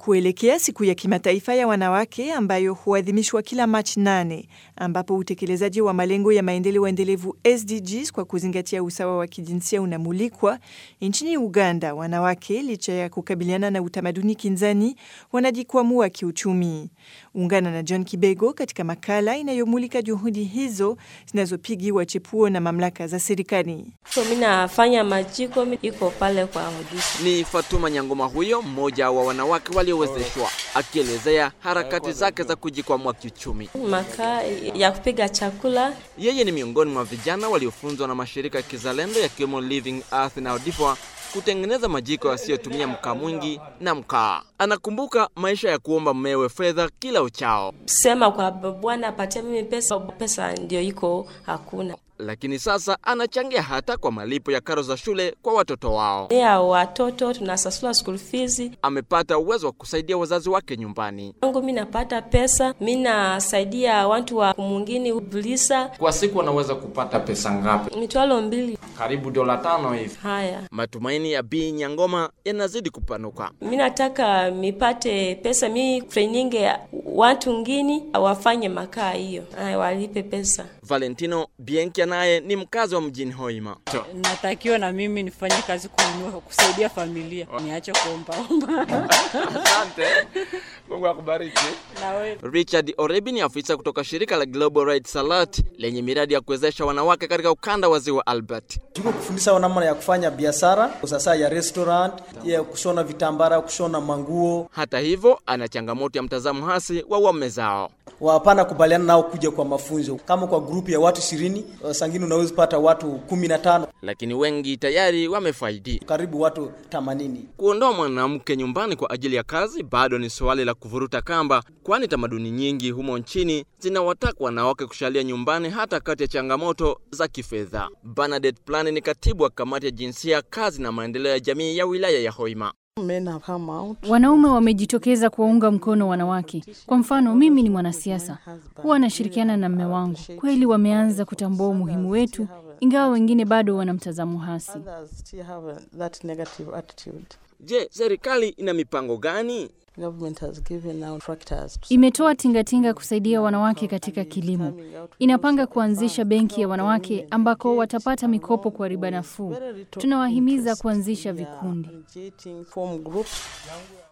kuelekea siku ya kimataifa ya wanawake ambayo huadhimishwa kila Machi nane, ambapo utekelezaji wa malengo ya maendeleo endelevu SDGs kwa kuzingatia usawa wa kijinsia unamulikwa nchini Uganda. Wanawake licha ya kukabiliana na utamaduni kinzani, wanajikwamua kiuchumi. Ungana na John Kibego katika makala inayomulika juhudi hizo zinazopigiwa chepuo na mamlaka za serikali. So mimi nafanya majiko iko pale kwa hodisi. Ni Fatuma Nyangoma huyo mmoja wa wanawake waliowezeshwa akielezea harakati zake za kujikwamua kiuchumi. Makaa ya kupiga chakula. Yeye ni miongoni mwa vijana waliofunzwa na mashirika ya kizalendo yakiwemo Living Earth na Odifwa kutengeneza majiko yasiyotumia mkaa mwingi na mkaa. Anakumbuka maisha ya kuomba mmewe fedha kila uchao, Sema kwa bwana apatia mimi pesa, pesa ndio iko hakuna. lakini sasa anachangia hata kwa malipo ya karo za shule kwa watoto wao. Ya watoto tunasasula school fees. Amepata uwezo wa kusaidia wazazi wake nyumbani. Yangu mimi napata pesa, mimi nasaidia watu wa mwingine bulisa Kwa siku anaweza kupata pesa ngapi? mitwalo mbili. Karibu dola tano hivi. Haya, Matumaini ya Bi Nyangoma yanazidi kupanuka. mimi nataka mipate pesa, mi training watu ngini wafanye makaa hiyo, Haya, walipe pesa. Valentino Bienkia naye ni mkazi wa mjini Hoima. natakiwa na mimi nifanye kazi kununua kusaidia familia, niache kuombaomba. Asante. Mungu akubariki. na wewe Richard Orebi ni afisa kutoka shirika la Global Rights Alert lenye miradi ya kuwezesha wanawake katika ukanda wa ziwa Albert. Tuko kufundisha namna ya kufanya biashara sasa ya restaurant, ya kushona vitambara, kushona manguo. Hata hivyo, ana changamoto ya mtazamo hasi wa waume zao. Wapana kubaliana nao kuja kwa mafunzo. Kama kwa grupu ya watu ishirini, sangine unaweza pata watu kumi na tano, Lakini wengi tayari wamefaidi. karibu watu themanini. Kuondoa mwanamke nyumbani kwa ajili ya kazi bado ni swali la kuvuruta kamba, kwani tamaduni nyingi humo nchini zinawataka wanawake kushalia nyumbani hata kati ya changamoto za kifedha. Bernadette Plan ni katibu wa kamati ya jinsia, kazi na maendeleo ya jamii ya wilaya ya Hoima. Wanaume wamejitokeza kuwaunga mkono wanawake. Kwa mfano, mimi ni mwanasiasa, huwa nashirikiana na mme wangu. Kweli wameanza kutambua umuhimu wetu, ingawa wengine bado wana mtazamo hasi. Je, serikali ina mipango gani? Imetoa tingatinga kusaidia wanawake katika kilimo. Inapanga kuanzisha benki ya wanawake ambako watapata mikopo kwa riba nafuu. Tunawahimiza kuanzisha vikundi.